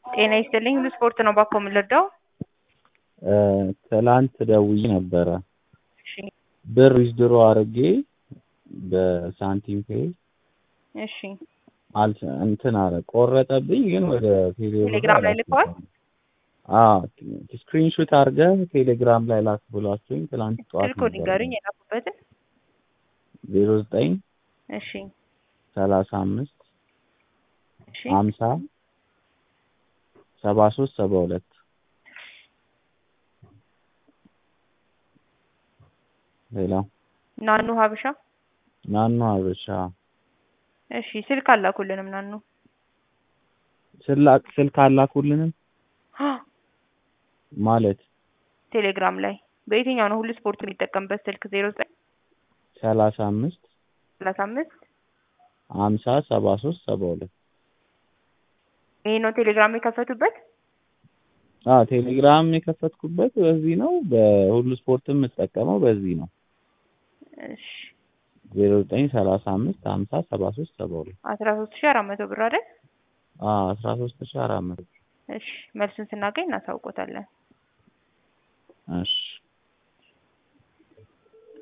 ጤና ይስጥልኝ ሁሉ ስፖርት ነው ባኮ የምንረዳው? ትላንት ደውዬ ነበረ እሺ ብር ዊዝድሮ አድርጌ በሳንቲም ፔይ እሺ አልተ እንትን አረ ቆረጠብኝ፣ ግን ወደ ቴሌግራም ላይ ልከዋል? አዎ ስክሪንሾት አድርገህ ቴሌግራም ላይ ላክ ብሏችሁኝ ትላንት ጠዋት ስልክ ንገሩኝ የላኩበትን። ዜሮ ዘጠኝ እሺ ሰላሳ አምስት እሺ ሀምሳ ሰባ ሶስት ሰባ ሁለት ሌላ ናኑ ሀበሻ ናኑ ሀበሻ እሺ ስልክ አላኩልንም ናኑ ስላክ ስልክ አላኩልንም ማለት ቴሌግራም ላይ በየትኛው ነው ሁሉ ስፖርት የሚጠቀምበት ስልክ ዜሮ ዘጠኝ ሰላሳ አምስት ሰላሳ አምስት ሀምሳ ሰባ ሶስት ሰባ ሁለት ይሄ ነው ቴሌግራም የከፈቱበት አዎ ቴሌግራም የከፈትኩበት በዚህ ነው። በሁሉ ስፖርትም የምጠቀመው በዚህ ነው። እሺ ዜሮ ዘጠኝ ሰላሳ አምስት ሀምሳ ሰባ ሶስት ሰባ ሁለት አስራ ሶስት ሺህ አራት መቶ ብር አይደል? አዎ አስራ ሶስት ሺህ አራት መቶ እሺ መልሱን ስናገኝ እናሳውቆታለን። እሺ